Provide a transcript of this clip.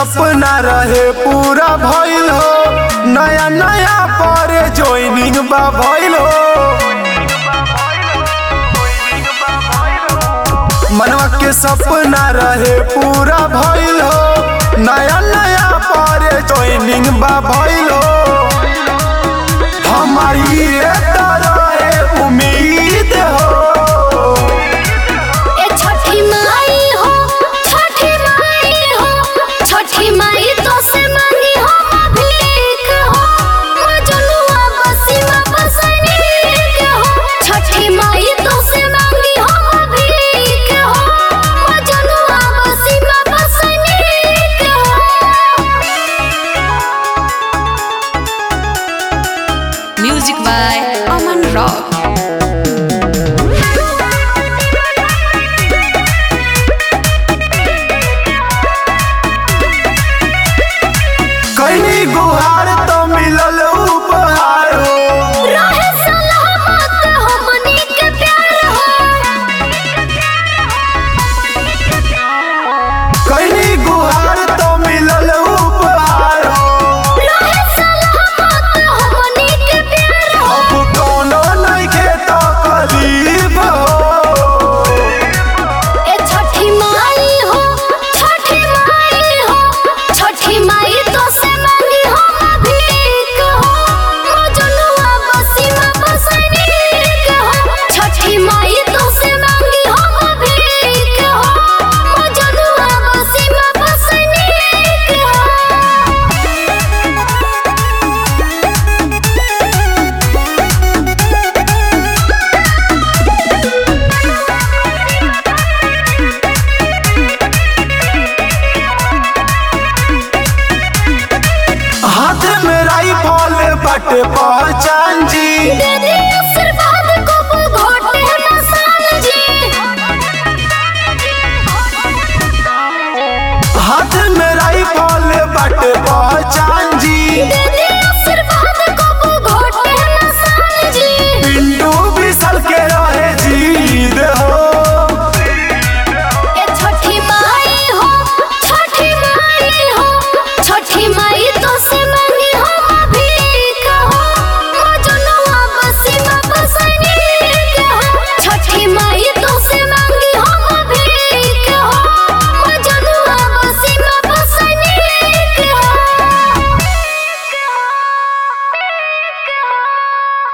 सपना रहे पूरा भइल हो नया नया परे ज्वाइनिंग बा भइल हो मनवा के सपना रहे पूरा भइल हो नया नया परे ज्वाइनिंग बा भइल हो हमारी ये तरह उम्मीद हो ए छठी माई हो छठी माई हो छठी माई तो से मांगी हो भीख हो मजनुआ बसीमा बसनीक हो छठी माई तो से मांगी हो भीख हो मजनुआ बसीमा बसनीक हो Music by Aman Rock. कहीं गुहार तो मिलल उपहार हो रहे सलामत हमनी के प्यार हो कहीं गुहार तो मिलल उपहार हो रहे सलामत हमनी के प्यार हो अब कोनो नइखे तकलीफ हो ए छठी माई हो छठी माई हो छठी माई तो से मांगी हो भीख हो मजनुआ बसीमा बसनीक हो छठी माई तो से मांगी हो भीख हो मजनुआ बसीमा बसनीक हो हाथ में राइफल बटे पहचान जी दे दे आशीर्वाद को घोटे मसाल जी हाथ में राइफल बटे